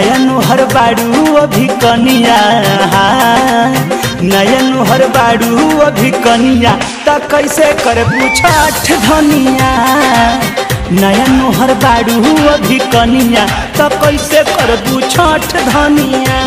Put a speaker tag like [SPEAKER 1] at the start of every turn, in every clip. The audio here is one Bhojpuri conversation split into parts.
[SPEAKER 1] नया नुहर बाड़ू अभी कनिया नया नुहर बाड़ू अभी कनिया त कैसे करबू छठ धनिया नया नुहर बाड़ू अभी कनिया त कैसे करबू छठ धनिया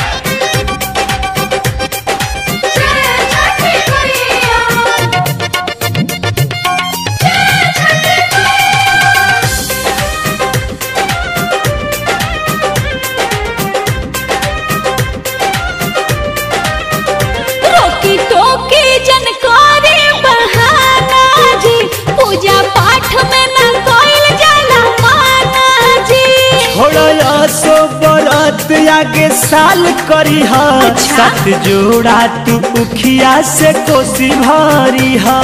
[SPEAKER 2] रोकी टोकी जनकारी बहाना जी पूजा पाठ में न कोइल जाला माना जी
[SPEAKER 1] थोड़ा सो बरत आगे साल करी हा
[SPEAKER 2] अच्छा।
[SPEAKER 1] सात जोड़ा तू उखिया से कोसी भरी हा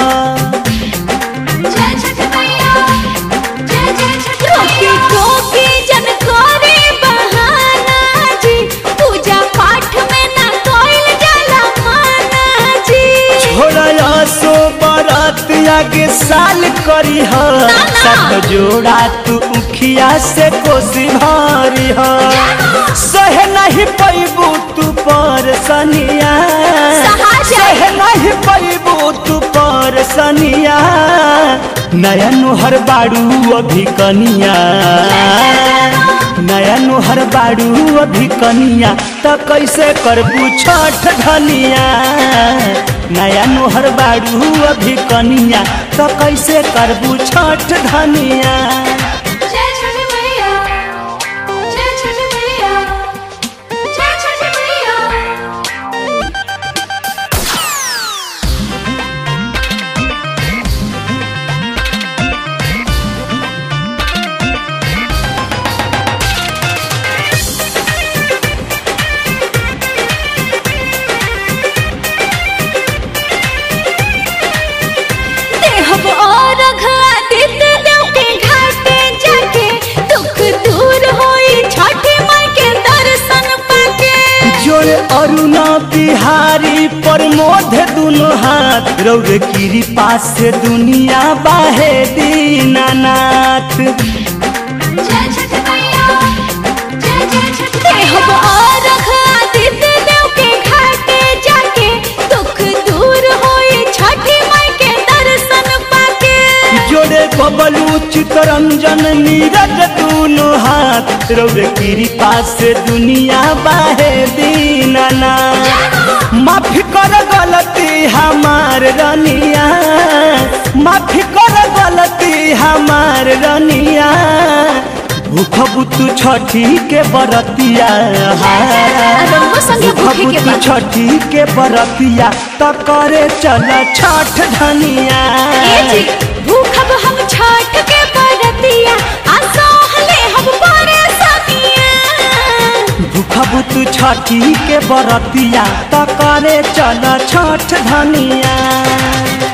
[SPEAKER 2] रोकी टोकी जनकारी बहाना जी पूजा पाठ में न कोइल जाला माना जी
[SPEAKER 1] थोड़ा सो बरत आगे साल करी हा
[SPEAKER 2] ना।
[SPEAKER 1] सात जोड़ा तू उखिया से कोसी भरी हा सहे नहीं पैबू तू पर सनिया
[SPEAKER 2] सहा जाए।
[SPEAKER 1] सहे नहीं पैबू तू पर सनिया नया नुहर बाड़ू अभी कनिया नया नुहर बाड़ू अभी कनिया त कैसे करबू छठ धनिया नया नुहर बाड़ू अभी कनिया त कैसे करबू छठ धनिया
[SPEAKER 2] जय छठ मैया जय छठ मैया जय छठ मैया देहब और आदित्य देव के घाटे जाके दुख दूर होई छठी माई के दर्शन पाके
[SPEAKER 1] जोड़े अरुणा बिहारी प्रमोद दुनो हाथ रौद गिरी पास से दुनिया बाहे दीनानाथ
[SPEAKER 2] जय छठ मैया जय जय छठ देहब और आदित्य देव के घाटे जाके दुख दूर होई छठी माई के दर्शन पाके
[SPEAKER 1] जोड़े बबलू चितरंजन नीरज दुनो हाथ रौद गिरी पास से दुनिया बाहे दीनानाथ माफी कर गलती हमार रनिया माफी कर गलती हमार रनिया भूख बुतु छठी के बरतिया
[SPEAKER 2] रउआ संगे भूखे के
[SPEAKER 1] बुतु
[SPEAKER 2] बा।
[SPEAKER 1] छठी के बरतिया त करे चल छठ धनिया
[SPEAKER 2] ए जी भूखब हम छठ के बरतिया आ सहले हम परेशानिया
[SPEAKER 1] भूख बुतु छठी के बरतिया त करे चल छठ धनिया